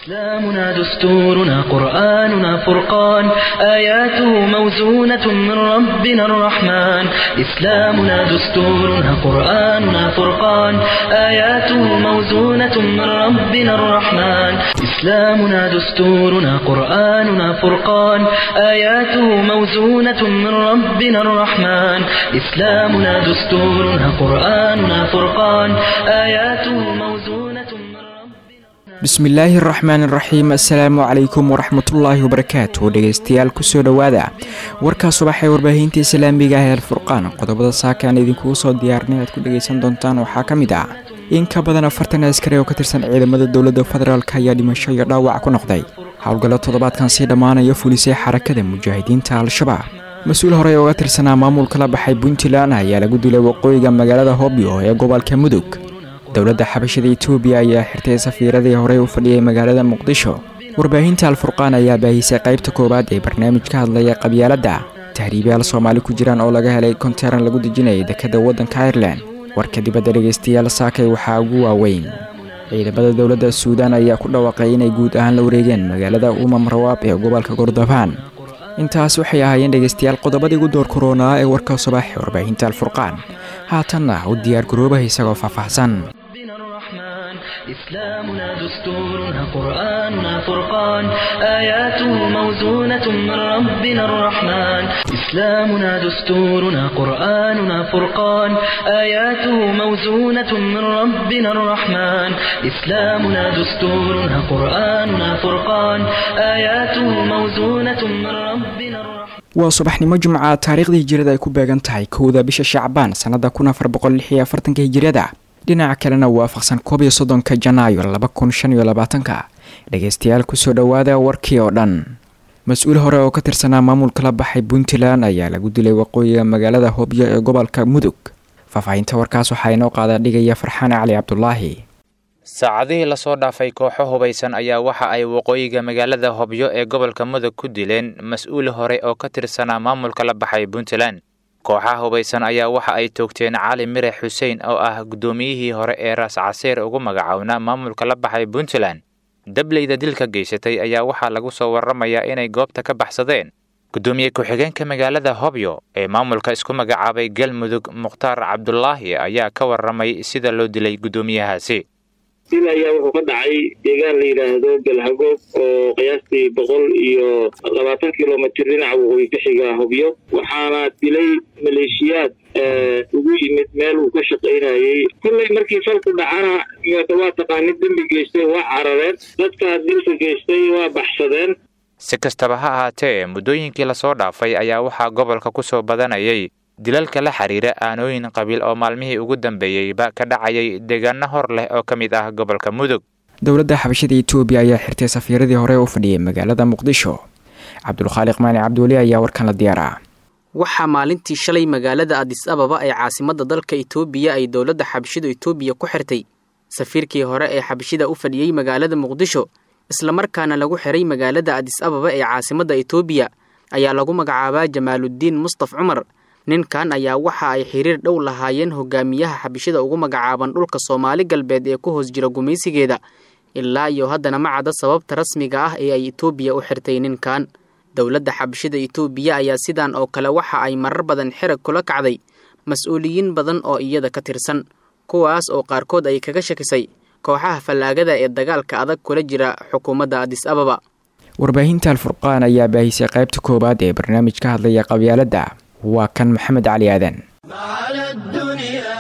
إسلامنا دستورنا قرآننا فرقان آياته موزونة من ربنا الرحمن إسلامنا دستورنا قرآننا فرقان آياته موزونة من ربنا الرحمن إسلامنا دستورنا قرآننا فرقان آياته موزونة من ربنا الرحمن إسلامنا دستورنا قرآننا فرقان آياته موزونة من ربنا bismillaahi araxmaan iraxiim assalaamu calaykum waraxmatullaahi wabarakaatu dhegeystayaal kusoo dhowaada warkaa subax ee warbaahinta islaamiga ah ee alfurqaan qodobada saaka aan idinkugu soo diyaarnay aad ku dhegeysan doontaan waxaa ka mid ah in ka badan afartan askari oo ka tirsan ciidamada dowladda federaalk ayaa dhimasho iyo dhaawac ku noqday howlgallo toddobaadkan sii dhammaanaya fulisay xarakada mujaahidiinta al-shabaab mas-uul horey ooga tirsanaa maamulka la baxay puntland ayaa lagu dilay waqooyiga magaalada hobyo ee gobolka mudug dowladda xabashada etoobiya ayaa xirtay safiiradii horey u fadhiyay magaalada muqdisho warbaahinta alfurqaan ayaa baahisay qaybta koowaad ee barnaamij ka hadlaya qabyaaladda tahriibayaal soomaali ku jiraan oo laga helay konteran lagu dejinayay dekadda waddanka irelan warka dibadda dhegeystayaal saakay waxaa ugu waaweyn ciidamada dowladda suudaan ayaa ku dhawaaqay inay guud ahaan la wareegeen magaalada umam rawaab ee gobolka gordofaan intaas waxay ahaayeen dhegeystayaal qodobadii ugu door koronaa ee warka subax ee warbaahinta alfurqaan haatanna u diyaar garoobaha isagoo faahfaahsan ربنا الرحمن إسلامنا دستورنا قرآننا فرقان آياته موزونة من ربنا الرحمن إسلامنا دستورنا قرآننا فرقان آياته موزونة من ربنا الرحمن إسلامنا دستورنا قرآننا فرقان آياته موزونة من ربنا الرحمن waa subaxnimo jimca taariikhdii hijirada ay ku beegan tahay kowda bisha shacbaan sannada kun afar boqol lix iyo afartanka hijiriyada dhinaca kalena waafaqsan koob iyo soddonka janaayo laba kun shan iyo labaatanka dhegeystayaal kusoo dhowaada warkii oo dhan mas-uul hore oo ka tirsanaa maamulka la baxay puntland ayaa lagu dilay waqooyiga magaalada hobyo ee gobolka mudug faahfaahinta warkaas waxaa inoo qaada dhigaya farxaan cali cabdulaahi saacadihii lasoo dhaafay kooxo hubaysan ayaa waxa ay waqooyiga magaalada hobyo ee gobolka mudug ku dileen mas-uul hore oo ka tirsanaa maamulka la baxay puntland kooxaha hubaysan ayaa waxa ay toogteen cali mire xuseen oo ah guddoomiyihii hore ee raas caseer ugu magacownaa maamulka la baxay puntland dableyda dilka geysatay ayaa waxaa lagu soo warramayaa inay goobta ka baxsadeen guddoomiye ku-xigeenka magaalada hobyo ee maamulka isku magacaabay galmudug mukhtaar cabdulaahi ayaa ka warramay sida loo dilay guddoomiyahaasi dil ayaa wuxuu ka dhacay deegaan la yidhaahdo galhagoog oo qiyaastii boqol iyo labaatan kilomitr dhinaca waqooyi ka xiga hobyo waxaana dilay maleeshiyaad ugu yimid meel uu ka shaqaynayey kolley markii falku dhacana waa taqaanid dembi geystay waa carareen dadka dilka geystay waa baxsadeen si kastaba ha ahaatee muddooyinkii lasoo dhaafay ayaa waxaa gobolka ku soo badanayay dilalka la xiriira aanooyin qabiil oo maalmihii ugu dambeeyeyba ka dhacayay deegaano hor leh oo ka mid ah gobolka mudug dowladda xabashada etoobiya ayaa xirtay safiiradii hore u fadhiyay magaalada muqdisho cabdulkhaaliq maani cabdiweli ayaa warkan la diyaaraa waxaa maalintii shalay magaalada adis ababa ee caasimadda dalka itoobiya ay dowladda xabashida itoobiya ku xirtay safiirkii hore ee xabashida u fadhiyey magaalada muqdisho islamarkaana lagu xiray magaalada adis ababa ee caasimadda itoobiya ayaa lagu magacaabaa jamaaludiin mustaf cumar ninkan ayaa waxa ay xiriir dhow lahaayeen hogaamiyaha xabashida ugu magacaaban dhulka soomaali galbeed ee ku hoos jira gumaysigeeda ilaa iyo haddana ma cadda sababta rasmiga ah ee ay itoobiya u xirtay ninkan dowladda xabashida itoobiya ayaa sidan oo kale waxa ay marar badan xirag kula kacday mas-uuliyiin badan oo iyada ka tirsan kuwaas oo qaarkood ay kaga shakisay kooxaha fallaagada ee dagaalka adag kula jira xukuumadda adis ababa warbaahinta alfurqaan ayaa baahisay qaybta koowaad ee barnaamij ka hadlaya qabyaaladda waa kan maxamed cali aadan على الدنيا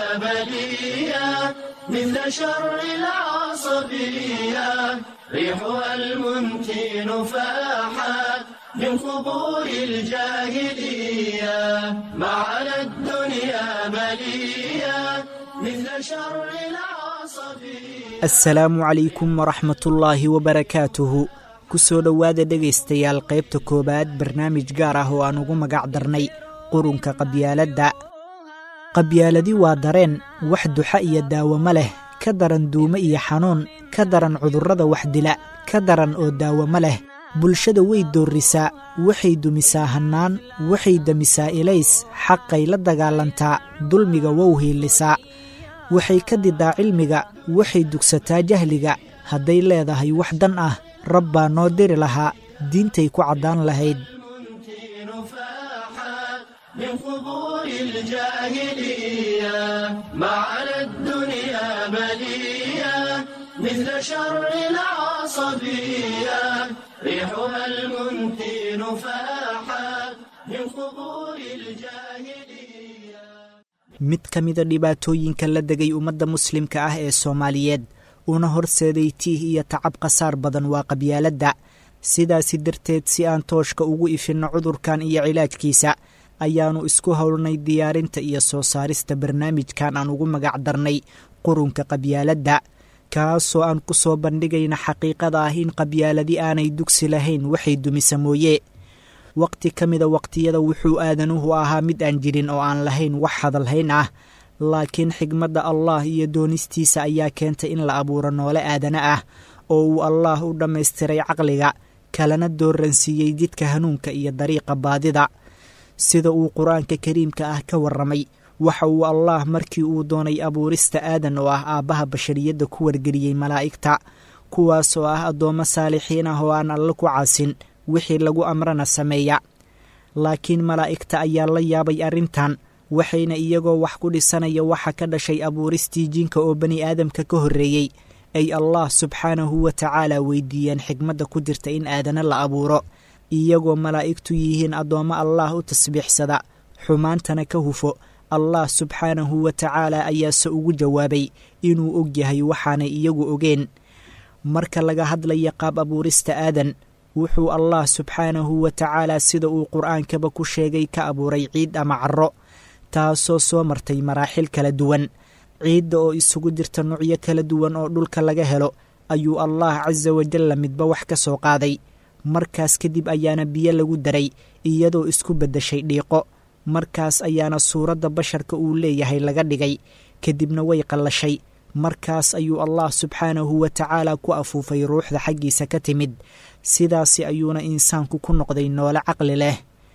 بلية مثل شر العصبية ريحها المنتن فاحت من قبور الجاهلية ما على الدنيا بلية مثل شر العصبية asalaamu calaykum waraxmatullaahi wabarakaatuhu ku soo dhowaada dhegaystayaal qaybta koowaad barnaamij gaar ah oo aan ugu magac darnay qurunka qabyaaladda qabyaaladi waa dareen wax duxa iyo daawamo leh ka daran duumo iyo xanuun ka daran cudurrada wax dila ka daran oo daawamo leh bulshada way doorrisaa waxay dumisaa hannaan waxay demisaa ilays xaqay la dagaalantaa dulmiga wow hiilisaa waxay ka didaa cilmiga waxay dugsataa jahliga hadday leedahay wax dan ah rabbaa noo diri lahaa diintay ku caddaan lahayd من قبور الجاهلية ما على الدنيا بلية مثل شر العصبية ريحها المنتن فاحت من قبور الجاهلية mid ka mida dhibaatooyinka la degay ummadda muslimka ah ee soomaaliyeed una horseeday tiih iyo tacab khasaar badan waa qabyaaladda sidaasi darteed si aan tooshka ugu ifinno cudurkan iyo cilaajkiisa ayaannu isku howlnay diyaarinta iyo soo saarista barnaamijkan aan ugu magac darnay qurunka qabyaaladda kaasoo aan ku soo bandhigayna xaqiiqada ah in qabyaaladi aanay dugsi lahayn waxay dumisa mooye waqti ka mida waqtiyada wuxuu aadanuhu ahaa mid aan jirin oo aan lahayn wax hadalhayn ah laakiin xigmadda allah iyo doonistiisa ayaa keentay in la abuuro noole aadana ah oo uu allaah u dhammaystiray caqliga kalena dooransiiyey jidka hanuunka iyo dariiqa baadida sida uu qur-aanka kariimka ah ka warramay waxa uu allaah markii uu doonay abuurista aadan oo ah aabbaha bashariyadda ku wargeliyey malaa'igta kuwaas oo ah addoommo saalixiin ah oo aan alle ku caasin wixii lagu amrana sameeya laakiin malaa'igta ayaa la yaabay arrintan waxayna iyagoo wax ku dhisanaya waxa ka dhashay abuuristii jinka oo bani aadamka ka horreeyey ay allah subxaanahu wa tacaala weydiiyeen xigmadda ku jirta in aadana la abuuro iyagoo malaa'igtu yihiin addoommo allaah u tasbiixsada xumaantana ka hufo allah subxaanahu wa tacaala ayaase ugu jawaabay inuu og yahay waxaanay iyagu ogeen marka laga hadlaya qaab abuurista aadan wuxuu allah subxaanahu wa tacaala sida uu qur-aankaba ku sheegay ka abuuray ciid ama carro taasoo soo martay maraaxil kala duwan ciidda oo isugu jirta nuucyo kala duwan oo dhulka laga helo ayuu allah casa wajalla midba wax ka soo qaaday markaas kadib ayaana biyo lagu daray iyadoo isku beddeshay dhiiqo markaas ayaana suuradda basharka uu leeyahay laga dhigay kadibna way qallashay markaas ayuu allah subxaanahu wa tacaala ku afuufay ruuxda xaggiisa ka timid sidaasi ayuuna insaanku ku noqday noole caqli leh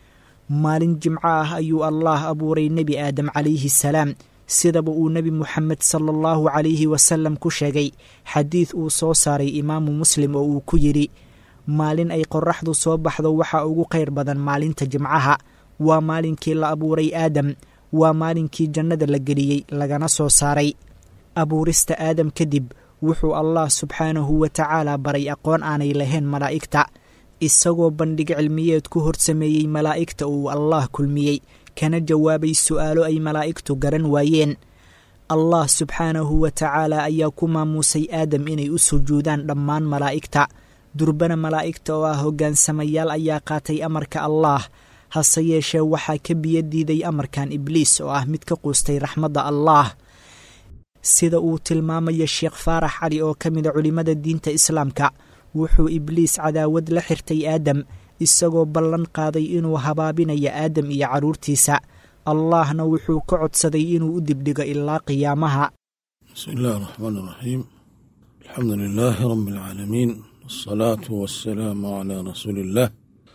maalin jimco ah ayuu allaah abuuray nebi aadam calayhi salaam sidaba uu nebi moxamed sala allahu calayhi wasalam ku sheegay xadiid uu soo saaray imaamu muslim oo uu ku yidhi maalin ay qoraxdu soo baxdo waxaa ugu khayr badan maalinta jimcaha waa maalinkii la abuuray aadam waa maalinkii jannada la geliyey lagana soo saaray abuurista aadam kadib wuxuu allah subxaanahu wa tacaala baray aqoon aanay lahayn malaa'igta isagoo bandhig cilmiyeed ku horsameeyey malaa'igta uu allaah kulmiyey kana jawaabay su'aalo ay malaa'igtu garan waayeen allah subxaanahu wa tacaala ayaa ku maamuusay aadam inay u sujuudaan dhammaan malaa'igta durbana malaa'igta oo ah hoggaansamayaal ayaa qaatay amarka allaah hase yeeshee waxaa ka biyo diiday amarkan ibliis oo ah mid ka quustay raxmadda allaah sida uu tilmaamaya sheekh faarax cali oo ka mida culimmada diinta islaamka wuxuu ibliis cadaawad la xirtay aadam isagoo ballan qaaday inuu habaabinayo aadam iyo carruurtiisa allaahna wuxuu ka codsaday inuu u dibdhigo ilaa qiyaamaha bismi illaahi araxmaan iraxiim alxamdu lilaahi rabbi alcaalamiin wasalaatu wasalaamu calaa rasuuli illaah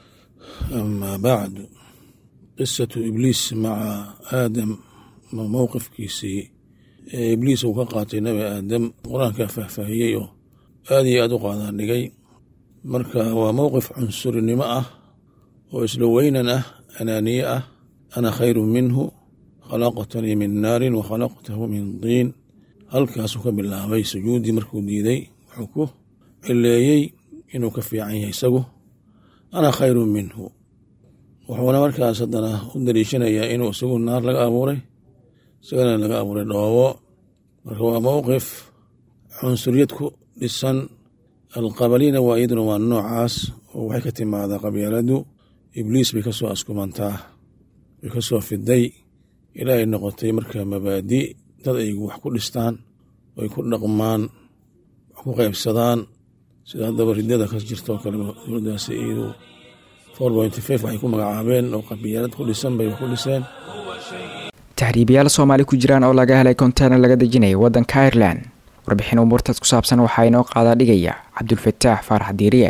amaa bacdu qisatu ibliis maca aadam ma mowqifkiisii ee ibliis uu ka qaatay nebi aadam qur-aankaa faahfaahiyey oo aad iyo aad u qaadaan dhigay marka waa mowqif cunsurinimo ah oo isla weynan ah anaaniye ah ana khayru minhu khalaqtanii min naarin wa khalaqtahu min diin halkaasuu ka bilaabay sujuuddii markuu diiday wuxuu ku cileeyey inuu ka fiican yahay isagu ana khayru minhu wuxuuna markaas haddana u daliishanayaa inuu isagu naar laga abuuray isagana laga abuuray dhoobo marka waa mowqif cunsuriyad ku dhisan alqabalina waa iyaduna waa noocaas oo waxay ka timaadaa qabyaaladu ibliis bay ka soo askumantaa bay ka soo fiday ilaa ay noqotay marka mabaadi dad ay wax ku dhistaan ay ku dhaqmaan wax ku qaybsadaan sida haddaba ridada ka jirto kale dowladdaasi iyadu four pointy five waxay ku magacaabeen oo qabyaalad ku dhisan bay wax ku dhiseen taxriibayaal soomaali ku jiraan oo laga helay konteiner laga dejinaya waddanka irelan warbixin umuurtaas ku saabsan waxaa inoo qaadaa dhigaya cabdulfataax faarax diiriye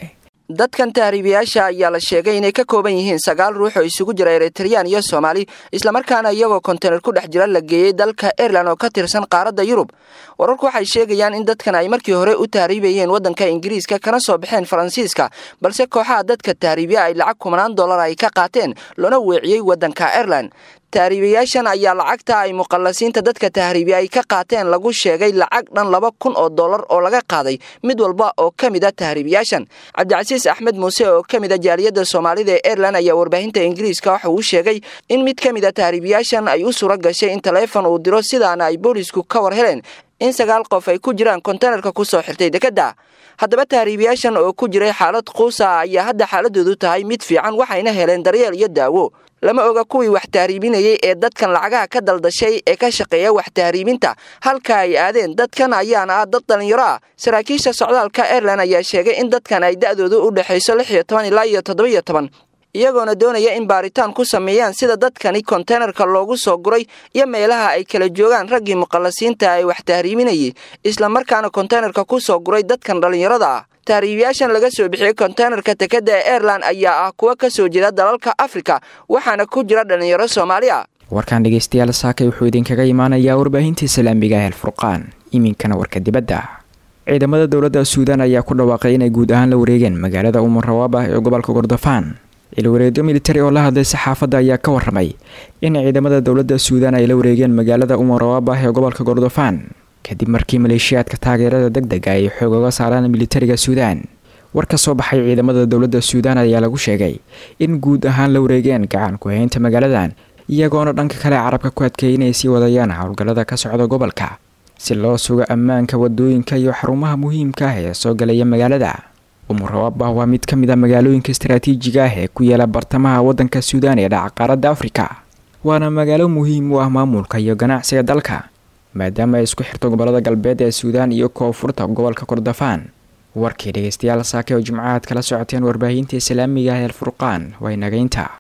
dadkan tahriibayaasha ayaa la sheegay inay ka kooban yihiin sagaal ruux oo isugu jira eritreyaan iyo soomaali islamarkaana iyagoo kontener ku dhex jira la geeyey dalka airelan oo ka tirsan qaaradda yurub wararku waxay sheegayaan in dadkan ay markii hore u tahriibayeen waddanka ingiriiska kana soo baxeen faransiiska balse kooxaha dadka tahriibya ay lacag kumanaan dollar ay ka qaateen loona weeciyey waddanka airelan tahriibayaashan ayaa lacagta ay muqallasiinta dadka tahriibiya ay ka qaateen lagu sheegay lacag dhan laba kun oo dollar oo laga qaaday mid walba oo ka mid a tahriibayaashan cabdicasiis axmed muuse oo ka mid a jaaliyadda soomaalida ee airelan ayaa warbaahinta ingiriiska waxa uu sheegay in mid ka mid a tahriibayaashan ay u suura gashay in taleefon uu diro sidaana ay boolisku ka war heleen in sagaal qof ay ku jiraan kontenerka ku soo xirtay dekedda haddaba tahriibayaashan oo ku jiray xaalad quusa ayaa hadda xaaladoodu tahay mid fiican waxayna heleen daryeel iyo daawo lama oga kuwii wax tahriibinayay ee dadkan lacagaha ka daldashay ee ka shaqeeya wax tahriibinta halka ay aadeen dadkan ayaana ah dad dhallinyaro ah saraakiisha socdaalka airelan ayaa sheegay in dadkan ay da'doodu u dhexayso lix iyo toban ilaa iyo toddoba iyo toban iyagoona doonaya in baaritaan ku sameeyaan sida dadkani konteynerka loogu soo guray iyo meelaha ay kala joogaan raggii muqallasiinta ay wax tahriibinayay islamarkaana konteynerka ku soo guray dadkan dhallinyarada ah tahriibayaashan laga soo bixiyey konteynerka tekeda ee airelan ayaa ah kuwa ka soo jeeda dalalka afrika waxaana ku jira dhallinyaro soomaali a warkaan dhegeystayaal saakay wuxuu idinkaga imaanayaa warbaahinta islaamiga ah alfurqaan iminkana warka dibadda ciidamada dowladda suudaan ayaa ku dhawaaqay inay guud ahaan la wareegeen magaalada umar rawaabah ee gobolka kordofaan ilwareedyo militari oo la hadlay saxaafadda ayaa ka waramay in ciidamada dowladda suudaan ay la wareegeen magaalada umar rawaabah ee gobolka kordofaan kadib markii maleeshiyaadka taageerada deg dega ay xoog oga saaraan militariga suudaan war ka soo baxay ciidamada dowladda suudaan ayaa lagu sheegay in guud ahaan la wareegeen gacan ku-haynta magaaladan iyagoona dhanka kale carabka ku adkeeyay inay sii wadayaan howlgallada ka socda gobolka si loo sugo ammaanka wadooyinka iyo xarumaha muhiimka ah ee soo galaya magaalada umurawaabah waa mid ka mid a magaalooyinka istaraatiijiga ah ee ku yaala bartamaha waddanka suudaan ee dhaca qaaradda afrika waana magaalo muhiim u ah maamulka iyo ganacsiga dalka maadaama ay isku xirto gobolada galbeed ee suudaan iyo koonfurta gobolka kordofaan warkii dhegeystayaal saake oo jimcahaad kala socoteen warbaahinta islaamiga ah ee alfurqaan waa inagaynta